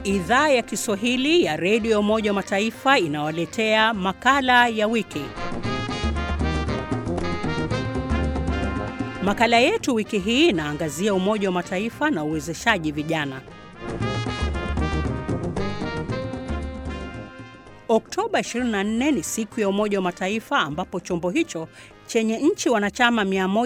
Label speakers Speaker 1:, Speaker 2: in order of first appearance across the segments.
Speaker 1: Idhaa ya Kiswahili ya redio ya Umoja wa Mataifa inawaletea makala ya wiki. Makala yetu wiki hii inaangazia Umoja wa Mataifa na uwezeshaji vijana. Oktoba 24 ni siku ya Umoja wa Mataifa ambapo chombo hicho chenye nchi wanachama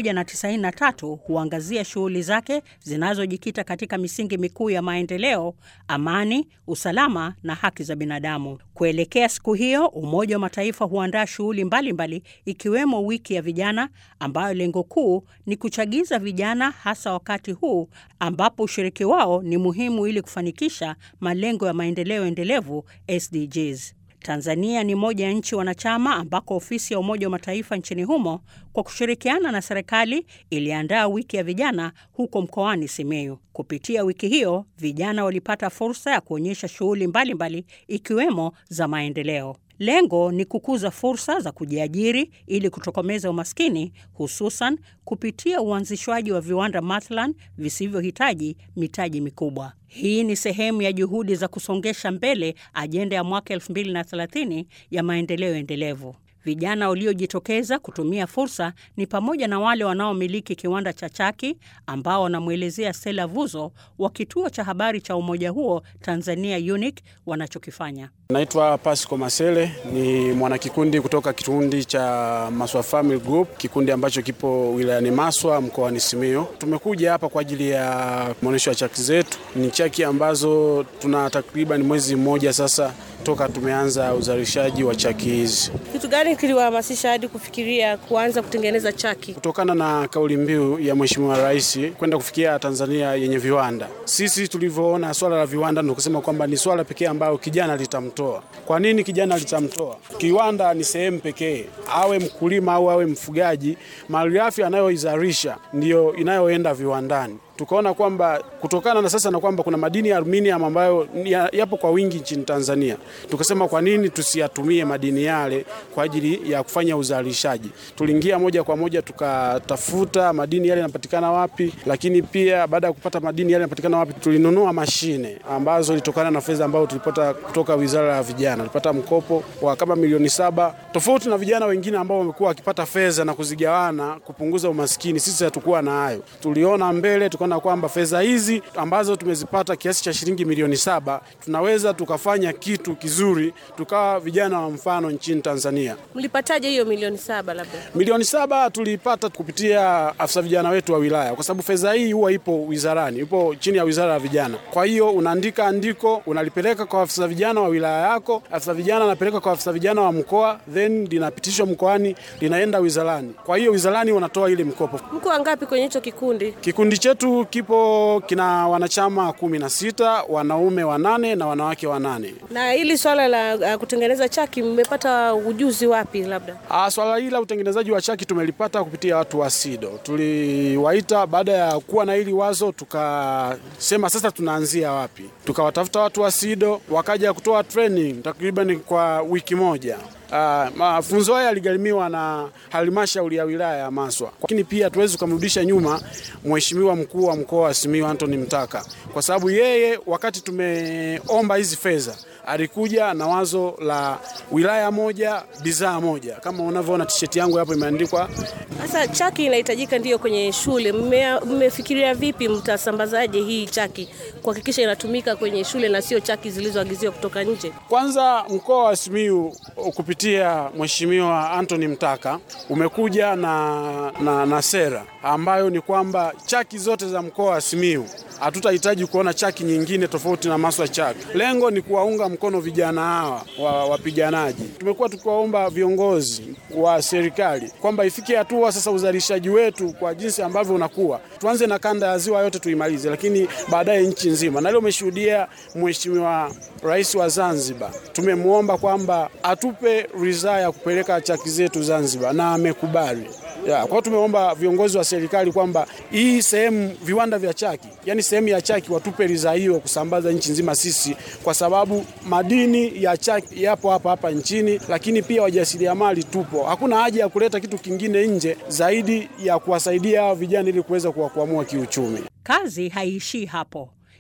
Speaker 1: 193 huangazia shughuli zake zinazojikita katika misingi mikuu ya maendeleo, amani, usalama na haki za binadamu. Kuelekea siku hiyo, Umoja wa Mataifa huandaa shughuli mbalimbali ikiwemo wiki ya vijana ambayo lengo kuu ni kuchagiza vijana hasa wakati huu ambapo ushiriki wao ni muhimu ili kufanikisha malengo ya maendeleo endelevu SDGs. Tanzania ni moja ya nchi wanachama ambako ofisi ya Umoja wa Mataifa nchini humo kwa kushirikiana na serikali iliandaa wiki ya vijana huko mkoani Simiyu. Kupitia wiki hiyo, vijana walipata fursa ya kuonyesha shughuli mbalimbali ikiwemo za maendeleo. Lengo ni kukuza fursa za kujiajiri ili kutokomeza umaskini, hususan kupitia uanzishwaji wa viwanda mathalan visivyohitaji mitaji mikubwa. Hii ni sehemu ya juhudi za kusongesha mbele ajenda ya mwaka 2030 ya maendeleo endelevu. Vijana waliojitokeza kutumia fursa ni pamoja na wale wanaomiliki kiwanda cha chaki ambao wanamwelezea Stella Vuzo wa kituo cha habari cha umoja huo Tanzania UNIC wanachokifanya.
Speaker 2: Naitwa Pasco Masele, ni mwanakikundi kutoka kikundi cha Maswa Family Group, kikundi ambacho kipo wilayani Maswa mkoani Simiyu. Tumekuja hapa kwa ajili ya maonyesho ya chaki zetu. Ni chaki ambazo tuna takriban mwezi mmoja sasa toka tumeanza uzalishaji wa chaki hizi.
Speaker 3: Kitu gani kiliwahamasisha hadi kufikiria kuanza kutengeneza chaki?
Speaker 2: Kutokana na kauli mbiu ya Mheshimiwa Rais kwenda kufikia Tanzania yenye viwanda, sisi tulivyoona swala la viwanda ndio kusema kwamba ni swala pekee ambayo kijana litamtoa. Kwa nini kijana litamtoa? Kiwanda ni sehemu pekee, awe mkulima au awe mfugaji, malighafi anayoizalisha ndiyo inayoenda viwandani tukaona kwamba kutokana na sasa na kwamba kuna madini ya aluminium ambayo yapo kwa wingi nchini Tanzania, tukasema kwa nini tusiyatumie madini yale kwa ajili ya kufanya uzalishaji. Tuliingia moja kwa moja tukatafuta madini yale yanapatikana wapi, lakini pia baada ya kupata madini yale yanapatikana wapi, tulinunua mashine ambazo ilitokana na fedha ambayo tulipata kutoka Wizara ya Vijana. Tulipata mkopo wa kama milioni saba, tofauti na vijana wengine ambao wamekuwa wakipata fedha na kuzigawana kupunguza umaskini. Sisi hatukuwa na hayo, tuliona mbele tuka na kwamba fedha hizi ambazo tumezipata kiasi cha shilingi milioni saba tunaweza tukafanya kitu kizuri, tukawa vijana wa mfano nchini Tanzania.
Speaker 3: Mlipataje hiyo milioni saba? Labda
Speaker 2: milioni saba tuliipata kupitia afisa vijana wetu wa wilaya, kwa sababu fedha hii huwa ipo wizarani, ipo chini ya wizara ya vijana. Kwa hiyo unaandika andiko, unalipeleka kwa afisa vijana wa wilaya yako, afisa vijana anapeleka kwa afisa vijana wa mkoa, then linapitishwa mkoani, linaenda wizarani. Kwa hiyo wizarani wanatoa ile mkopo.
Speaker 3: Mko wangapi kwenye hicho kikundi?
Speaker 2: Kikundi chetu kipo kina wanachama kumi na sita, wanaume wanane na wanawake wanane.
Speaker 3: Na hili swala la uh, kutengeneza chaki mmepata ujuzi wapi? Labda
Speaker 2: ah, swala hili la utengenezaji wa chaki tumelipata kupitia watu wa SIDO. Tuliwaita baada ya kuwa na hili wazo, tukasema sasa tunaanzia wapi? Tukawatafuta watu wa SIDO wakaja kutoa training takriban kwa wiki moja. Uh, mafunzo haya yaligharimiwa na halmashauri ya wilaya ya Maswa, lakini pia tuwezi kumrudisha nyuma mheshimiwa mkuu wa mkoa wa Simiyu Anthony Mtaka, kwa sababu yeye wakati tumeomba hizi fedha alikuja na wazo la wilaya moja bidhaa moja, kama unavyoona tisheti yangu hapo imeandikwa.
Speaker 3: Sasa chaki inahitajika ndiyo kwenye shule, mmefikiria vipi mtasambazaje hii chaki kuhakikisha inatumika kwenye shule na sio chaki zilizoagiziwa kutoka nje?
Speaker 2: Kwanza mkoa wa Simiyu kupitia mheshimiwa Anthony Mtaka umekuja na, na, na sera ambayo ni kwamba chaki zote za mkoa wa Simiyu hatutahitaji kuona chaki nyingine tofauti na Maswa chaki. Lengo ni kuwaunga mkono vijana hawa wa wapiganaji. Tumekuwa tukiwaomba viongozi wa serikali kwamba ifike hatua sasa uzalishaji wetu kwa jinsi ambavyo unakuwa, tuanze na kanda ya ziwa yote tuimalize, lakini baadaye nchi nzima. Na leo umeshuhudia Mheshimiwa Rais wa Zanzibar, tumemwomba kwamba atupe ridhaa ya kupeleka chaki zetu Zanzibar na amekubali. Ya, kwa hiyo tumeomba viongozi wa serikali kwamba hii sehemu viwanda vya chaki, yani sehemu ya chaki watupe ridhaa hiyo kusambaza nchi nzima sisi, kwa sababu madini ya chaki yapo hapa hapa nchini, lakini pia wajasiriamali tupo. Hakuna haja ya kuleta kitu kingine nje zaidi ya kuwasaidia hawa vijana ili kuweza kuwakwamua kiuchumi.
Speaker 1: Kazi haiishii hapo.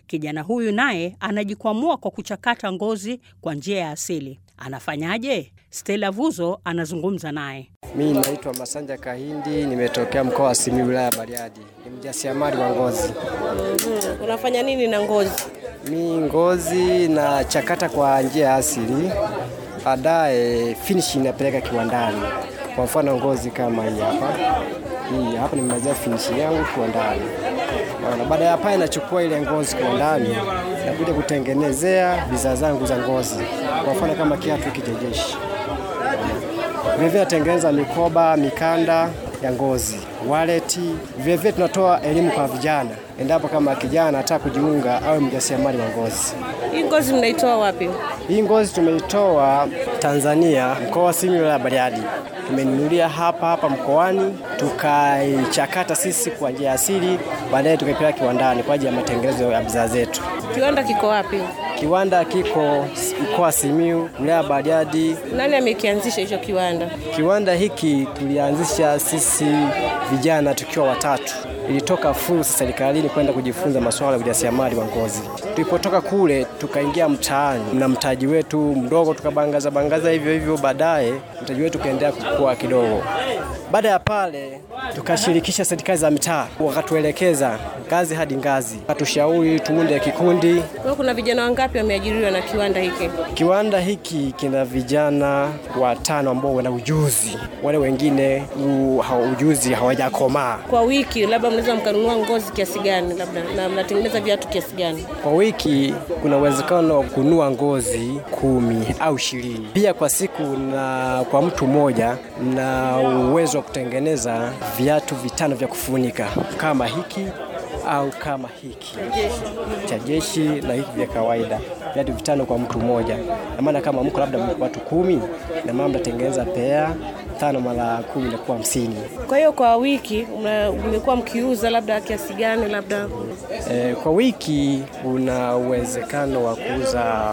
Speaker 1: Kijana huyu naye anajikwamua kwa kuchakata ngozi kwa njia ya asili. Anafanyaje? Stella Vuzo anazungumza naye.
Speaker 4: Mimi naitwa Masanja Kahindi, nimetokea mkoa wa Simiyu, wilaya ya Bariadi. Ni mjasiriamali wa ngozi.
Speaker 3: Mhm. Unafanya nini na ngozi?
Speaker 4: Mi ngozi na chakata kwa njia ya asili, baadaye finish inapeleka kiwandani. Kwa mfano ngozi kama hii hapa, hii hapa nimemalizia finish yangu kiwandani. Na baada ya hapa inachukua ile ngozi kiwandani na kuja kutengenezea bidhaa zangu za ngozi, kwa mfano kama kiatu hiki cha jeshi vilevile natengeneza mikoba, mikanda ya ngozi, waleti. Vilevile tunatoa elimu kwa vijana, endapo kama kijana anataka kujiunga awe mjasiriamali wa ngozi.
Speaker 3: Hii ngozi mnaitoa wapi?
Speaker 4: Hii ngozi tumeitoa Tanzania, mkoa wa Simiyu, wilaya ya Bariadi. Tumenunulia hapa hapa mkoani, tukaichakata sisi kwa njia ya asili, baadaye tukaipeleka kiwandani kwa ajili ya matengenezo ya bidhaa zetu.
Speaker 3: Kiwanda kiko wapi?
Speaker 4: Kiwanda kiko mkoa wa Simiyu, wilaya ya Bariadi,
Speaker 3: Nani amekianzisha hicho kiwanda?
Speaker 4: Kiwanda hiki tulianzisha sisi vijana tukiwa watatu. Ilitoka fursa serikalini kwenda kujifunza masuala ya ujasiriamali wa ngozi. Tulipotoka kule tukaingia mtaani na mtaji wetu mdogo, tukabangaza bangaza hivyo hivyo, baadaye mtaji wetu ukaendelea kukua kidogo. Baada ya pale tukashirikisha serikali za mitaa, wakatuelekeza ngazi hadi ngazi, watushauri tuunde kikundi.
Speaker 3: Kwa hiyo kuna vijana wangapi wameajiriwa na kiwanda hiki?
Speaker 4: Kiwanda hiki kina vijana watano ambao wana ujuzi, wale wengine u, ha, ujuzi hawajakomaa.
Speaker 3: Kwa wiki labda mnaweza mkanunua ngozi kiasi gani, labda na mnatengeneza viatu kiasi gani?
Speaker 4: Kwa wiki kuna uwezekano wa kununua ngozi kumi au ishirini. Pia kwa siku na kwa mtu mmoja na uwezo wa kutengeneza viatu vitano vya kufunika kama hiki au kama hiki cha jeshi na hiki vya kawaida, viatu vitano kwa mtu mmoja. Na maana kama mko labda watu kumi, na maana mnatengeneza pea tano mara kumi inakuwa hamsini.
Speaker 3: Kwa hiyo kwa wiki mna- mmekuwa mkiuza labda kiasi gani labda?
Speaker 4: E, kwa wiki una uwezekano wa kuuza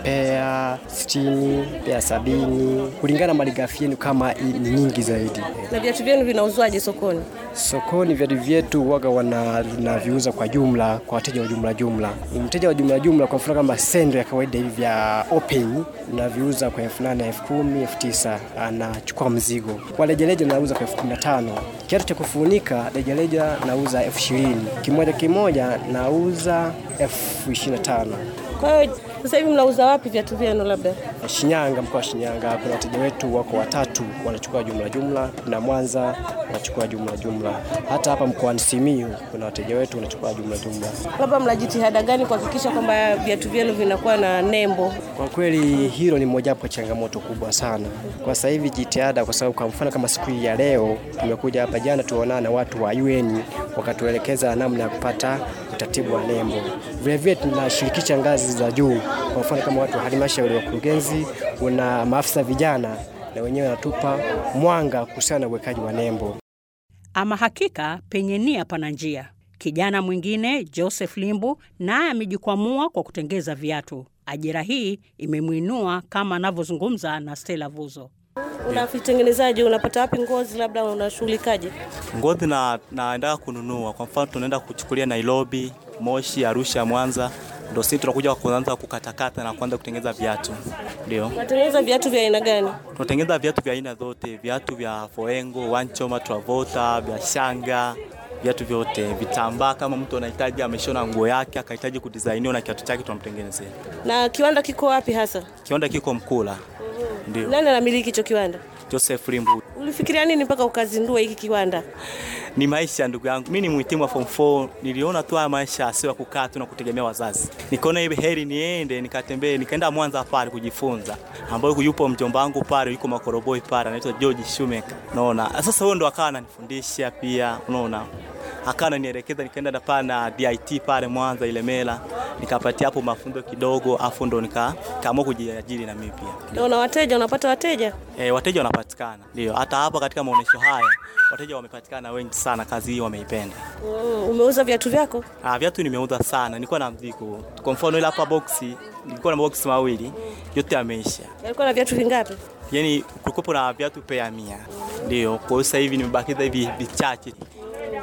Speaker 4: pea sitini, pea sabini kulingana na malighafi yenu kama i- ni nyingi zaidi.
Speaker 3: Na viatu vyenu vinauzwaje sokoni?
Speaker 4: Sokoni viatu vyetu waga wanaviuza kwa jumla kwa wateja wa jumla jumla. Mteja wa jumla jumla, kwa mfano kama sendo ya kawaida hivi vya open naviuza kwa elfu nane elfu kumi elfu tisa anachukua mzigo. Kwa rejareja nauza kwa elfu kumi na tano Kiatu cha kufunika rejareja nauza elfu ishirini kimoja kimoja nauza elfu ishirini na tano
Speaker 3: Kwa hiyo sasa hivi mnauza wapi viatu vyenu labda?
Speaker 4: Shinyanga, mkoa wa Shinyanga, kuna wateja wetu wako watatu wanachukua jumla jumla, na Mwanza wanachukua jumla jumla. Hata hapa mkoani Simiyu kuna wateja wetu wanachukua jumla jumla.
Speaker 3: Labda mna jitihada gani kuhakikisha kwamba viatu vyenu vinakuwa na nembo?
Speaker 4: Kwa kweli hilo ni mojawapo ya changamoto kubwa sana kwa sasa hivi jitihada, kwa sababu kwa mfano kama siku hii ya leo tumekuja hapa, jana tuonana na watu wa UN wakatuelekeza namna ya kupata utaratibu wa nembo. Vilevile tunashirikisha ngazi za juu, kwa mfano kama watu wa halmashauri, wakurugenzi, una maafisa vijana, na wenyewe wanatupa mwanga kuhusiana na uwekaji wa nembo.
Speaker 1: Ama hakika penye nia pana njia. Kijana mwingine Joseph Limbu naye amejikwamua kwa kutengeza viatu. Ajira hii imemwinua kama anavyozungumza na Stella Vuzo.
Speaker 3: Unavitengenezaje? Unapata wapi ngozi? Labda unashughulikaje?
Speaker 5: ngozi na naendaga kununua. Kwa mfano tunaenda kuchukulia Nairobi, Moshi, Arusha, Mwanza, ndo sisi tunakuja kuanza kukatakata na kuanza kutengeneza viatu. Ndio
Speaker 3: Unatengeneza viatu vya aina gani?
Speaker 5: tunatengeneza viatu vya aina zote, viatu vya Foengo, Wanchoma, Travolta, vya shanga viatu vyote, vitambaa. Kama mtu anahitaji ameshona nguo yake akahitaji kudizainiwa na kiatu chake, tunamtengenezea.
Speaker 3: Na kiwanda kiko wapi hasa?
Speaker 5: Kiwanda kiko Mkula, ndio
Speaker 3: Nani anamiliki hicho kiwanda?
Speaker 5: Joseph Limbu.
Speaker 3: Ulifikiria nini mpaka ukazindua hiki kiwanda?
Speaker 5: Ni maisha ndugu yangu, mimi ni mhitimu wa form 4. Niliona tu haya maisha sio ya kukaa tu na kutegemea wazazi, nikaona hivi heri niende nikatembee, nikaenda Mwanza pale kujifunza, ambayo yupo mjomba wangu pale, yuko Makoroboi pale, anaitwa George Shumeka. Unaona, sasa huyo ndo akawa ananifundisha pia, unaona akawa ananielekeza, nikaenda na pale na DIT pale Mwanza Ilemela, nikapatia hapo mafunzo kidogo, afu ndo nika- nikaamua kujiajiri na mimi pia.
Speaker 3: Na una wateja, unapata wateja?
Speaker 5: E, wateja wanapatikana, ndio hata hapa katika maonyesho haya wateja wamepatikana wengi sana, kazi hii wameipenda.
Speaker 3: Mm, umeuza viatu vyako?
Speaker 5: Ah, viatu nimeuza sana, nilikuwa na mzigo. Kwa mfano ile hapa boksi, nilikuwa na boksi mawili, yote yameisha.
Speaker 3: Yalikuwa na viatu vingapi?
Speaker 5: Yaani kulikuwa na viatu pea mia. Ndio, kwa hiyo sasa hivi nimebakiza hivi vichache.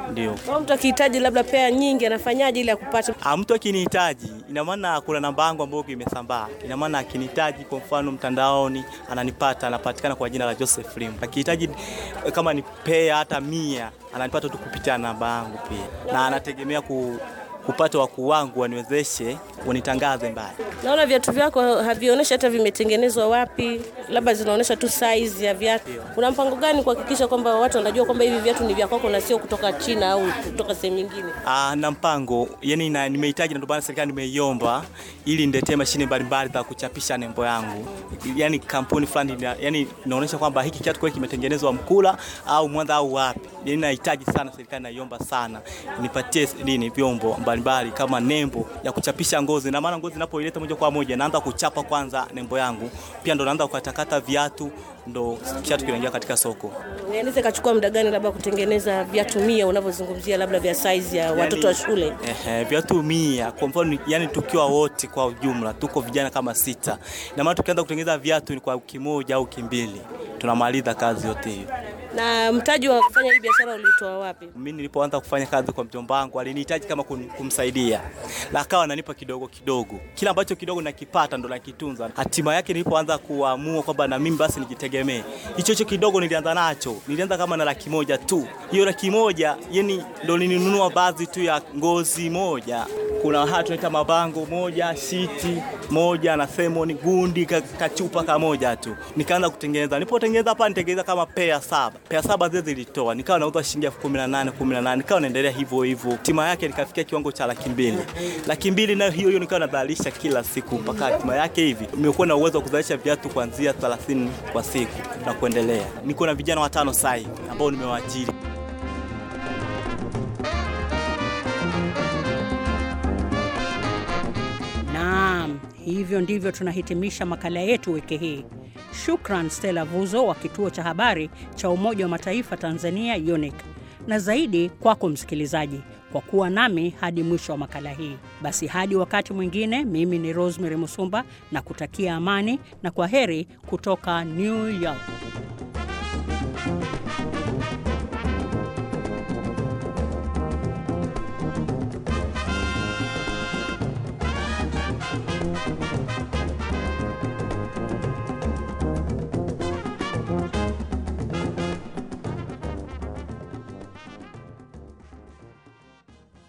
Speaker 5: ndio.
Speaker 3: Kama mtu akihitaji labda pea nyingi anafanyaje ili akupate?
Speaker 5: Ah, mtu akinihitaji, ina maana kuna namba yangu ambayo imesambaa. Ina maana akinihitaji, kwa mfano mtandaoni, ananipata, anapatikana kwa jina la Joseph Lim. Akihitaji eh, kama ni pea hata mia, ananipata tu kupitia namba yangu pia, na anategemea ku, kupata wakuu wangu waniwezeshe wanitangaze mbali.
Speaker 3: Naona viatu vyako havionyeshi hata vimetengenezwa wapi, labda zinaonyesha tu size ya viatu. Una mpango gani kuhakikisha kwamba watu wanajua kwamba hivi viatu ni vya kwako na sio kutoka China au kutoka sehemu nyingine?
Speaker 5: Ah, na mpango yani na, nimehitaji na ndio maana serikali nimeiomba ili niletee mashine mbalimbali za kuchapisha nembo yangu, yani kampuni fulani ina- yani inaonyesha kwamba hiki kiatu kweli kimetengenezwa Mkula au Mwanza au wapi. Yani nahitaji sana, serikali naiomba sana nipatie nini vyombo mbalimbali kama nembo ya kuchapisha ngozi, na maana ngozi inapoileta moja kwa moja naanza kuchapa kwanza nembo yangu, pia ndo naanza kukatakata viatu, ndo kiatu kinaingia katika soko.
Speaker 3: Inaweza ikachukua muda gani labda kutengeneza viatu mia unavyozungumzia labda vya size ya watoto wa shule?
Speaker 5: Ehe, viatu mia kwa mfano, yani tukiwa wote kwa ujumla tuko vijana kama sita, na maana tukianza kutengeneza viatu ni kwa wiki moja au wiki mbili tunamaliza kazi yote hiyo.
Speaker 3: Na mtaji wa kufanya hii biashara ulitoa wapi?
Speaker 5: Mimi nilipoanza kufanya kazi kwa mjomba wangu alinihitaji kama kum, kumsaidia, na akawa ananipa kidogo kidogo, kila ambacho kidogo nakipata ndo nakitunza. Hatima yake nilipoanza kuamua kwamba na mimi basi nijitegemee, hicho hicho kidogo nilianza nacho, nilianza kama na laki moja tu. Hiyo laki moja yani ndo nilinunua baadhi tu ya ngozi moja kuna haya tunaita mabango moja, shiti moja na semoni gundi ka- kachupa kamoja tu, nikaanza kutengeneza. Nilipotengeneza hapa nitengeneza kama pea saba, pea saba zile zilitoa, nikawa nauza shilingi elfu kumi na nane kumi na nane nikawa naendelea hivyo hivyo, hatima yake nikafikia kiwango cha laki mbili. Laki mbili nayo hiyo hiyo nikawa nadhalisha kila siku mpaka hatima yake hivi nimekuwa na uwezo wa kuzalisha viatu kuanzia 30 kwa siku na kuendelea. Niko na vijana watano sasa hivi ambao nimewaajiri.
Speaker 1: Naam, hivyo ndivyo tunahitimisha makala yetu wiki hii. Shukran Stella Vuzo wa kituo cha habari cha Umoja wa Mataifa Tanzania UNIC, na zaidi kwako msikilizaji kwa kuwa nami hadi mwisho wa makala hii. Basi hadi wakati mwingine, mimi ni Rosemary Musumba na kutakia amani na kwa heri kutoka New York.